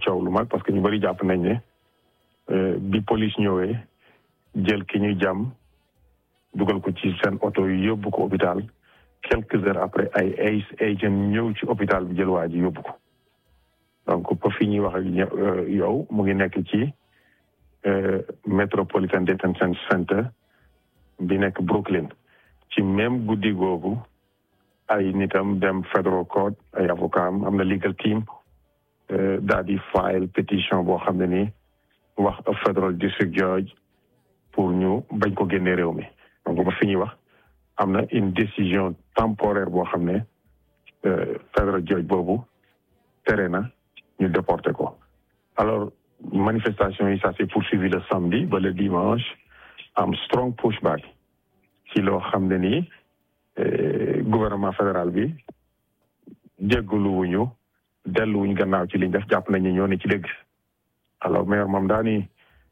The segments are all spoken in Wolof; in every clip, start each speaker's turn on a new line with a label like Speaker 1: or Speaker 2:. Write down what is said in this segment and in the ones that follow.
Speaker 1: coow lu mag parce que ñu bëri jàpp nañ ne bi police ñëwee jël ki ñu jàmm dugal ko ci seen oto yi yóbbu ko hôpital quelques heures après ay ay agent ñëw ci hôpital bi jël waa ji yóbbu ko donc ba fi ñuy wax ak yow mu ngi nekk ci Metropolitan Detention Center bi nekk Brooklyn ci même guddi googu ay nitam dem federal court ay avocat am am na legal team daal di file pétition boo xam ne nii wax a federal district judge pour ñu bañ ko génne réew mi donc ba fi ñuy wax am na une décision temporaire boo xam ne federal judge boobu tere na ñu déporté ko alors manifestation yi ça s'est poursuivi le samedi ba le dimanche am strong pushback ci loo xam ne nii gouvernement fédéral bi jéggaluwuñu delluwuñ gannaaw ci liñ def jàpp nañu ñoo ne ci dëgg alors maire moom daa ni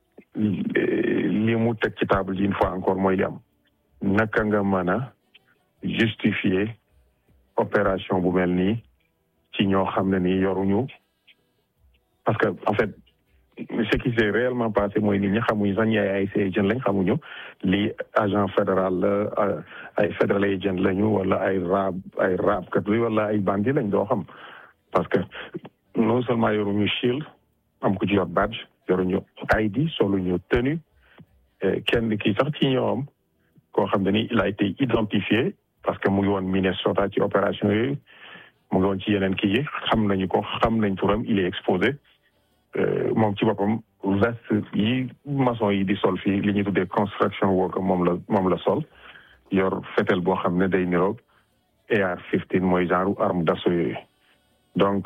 Speaker 1: li mu teg ci table ji une fois encore mooy li am naka nga mën a justifier opération bu mel nii ci ñoo xam ne nii yoruñu parce que en fait ce qui s'est réellement passé mooy nit ñi xamuñu sax ñi ay agent lañ xamuñu lii agent fédéral la ay fédéral agent lañu wala ay raab ay raabkat wala ay bandi lañ doo xam parce que non seulement yoruñu shield am ko ci yor badge yoruñu ID soluñu tenue kenn kii sax ci ñoom koo xam ne ni il a été identifié parce que mu ngi woon Minnesota ci opération yooyu mu ngi woon ci yeneen kii yi xam nañu ko xam nañ turam il est exposé moom ci boppam veste yi maçon yi di sol fii li ñuy tuddee construction worker moom la moom la sol yor fetel boo xam ne day niroog AR-15 mooy genre arme d'assaut yooyu donc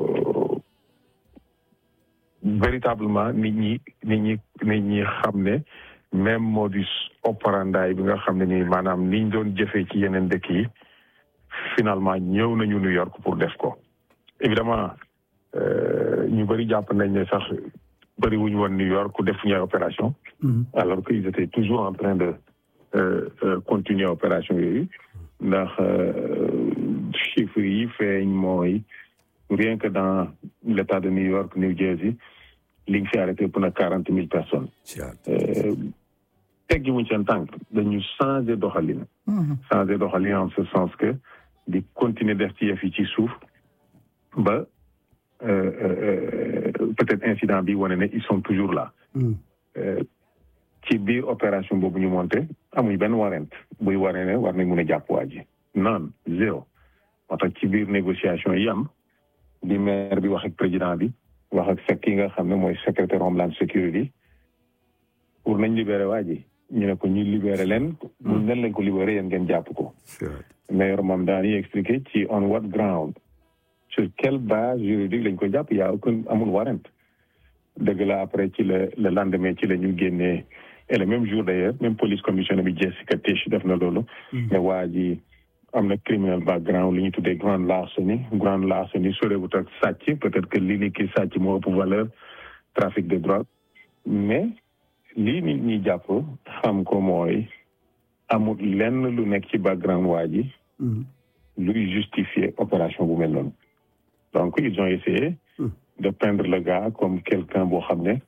Speaker 1: véritablement nit ñi nit ñi nit ñi xam ne même modus operandi bi nga xam ne ni maanaam niñ doon jëfee ci yeneen dëkk yi finalement ñëw nañu New York pour def ko évidemment ñu bëri jàpp nañ ne sax bëri wuñu woon New York def ñu ay opération alors qu'ils étaient toujours en train de continuer opération yooyu ndax chiffres yi feeñ mooy rien que dans l'état de New York New Jersey liñ fi arrêté pour na quarante mille personnes teggi wuñ seen tànk dañu changé doxalin changé doxalin en ce sens que di continuer def ci yëf yi ci suuf ba peut-être incident bi wane ne ils sont toujours là ci biir opération boobu ñu monté amuñ benn warrant buy waree ne war nañ mun a jàpp waa ji non zéro moo tax ci biir négociation yi am di maire bi wax ak président bi wax ak fekk yi nga xam ne mooy secrétaire homeland security pour nañ libéré waa ji ñu ne ko ñu libéré leen mun leen lañ ko libéré yéen ngeen jàpp ko maire moom daani expliqué ci on what ground sur quelle base juridique lañ ko jàpp yaa aucun amul warrant dëgg la après ci la le lendemain ci la ñu génnee et le même jour d'ailleurs même police commissioner bi Jessica Tisch def na loolu mais waa ji am na criminal background li ñu tuddee grande larcenie grande larcenie sorewut ak sàcc peut-être que lii ni ki sàcc moo ëpp valeur trafic de drogue mais lii nit ñi jàpp xam ko mooy amul lenn lu nekk ci background waa ji luy justifier opération bu mel noonu donc ils ont essayé de peindre le gars comme quelqu'un boo xam ne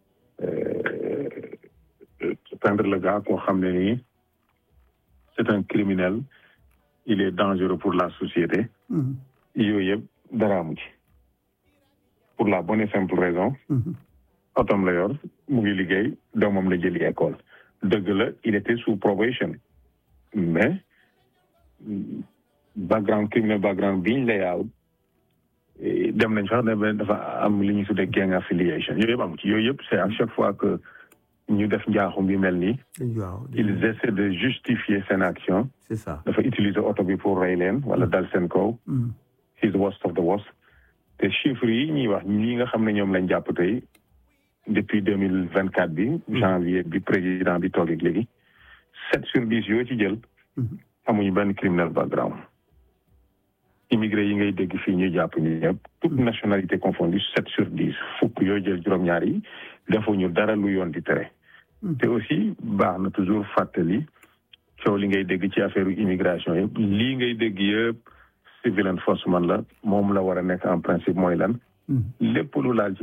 Speaker 1: peindre le gars koo xam ne nii c'est un criminel il est dangereux pour la société yooyu yëpp dara amu ci pour la bonne et simple raison otom la yor mu ngi liggéey doomam la jëli école dëgg la il était sous probation mais background criminel background biñ la yaaw dem nañ sax ne dafa am li ñuy tuddee gang affiliation yooyu yëpp amu ci yooyu yëpp c'est à chaque fois que ñu def njaaxum bi mel nii ils essaient de justifier seen action
Speaker 2: c'est ça
Speaker 1: dafa utiliser oto bi pour rey leen wala dal seen kaw he's the worst of the worst te chiffres yi ñuy wax ñi nga xam ne ñoom lañ jàpp tey depuis deux mille vingt quatre bi janvier bi président bi toog ak léegi sept sur dix yoo ci jël amuñu benn criminal background immigré yi ngay dégg fii ñuy jàpp ñu ñëpp toute nationalité confondue sept sur dix fukk yooyu jël juróom-ñaar yi defuñu dara lu yoon di tere te aussi baax na toujours fàttali coow li ngay dégg ci affaire immigration yëpp lii ngay dégg yëpp civil enforcement la moom la war a nekk en principe mooy lan lépp lu laal ci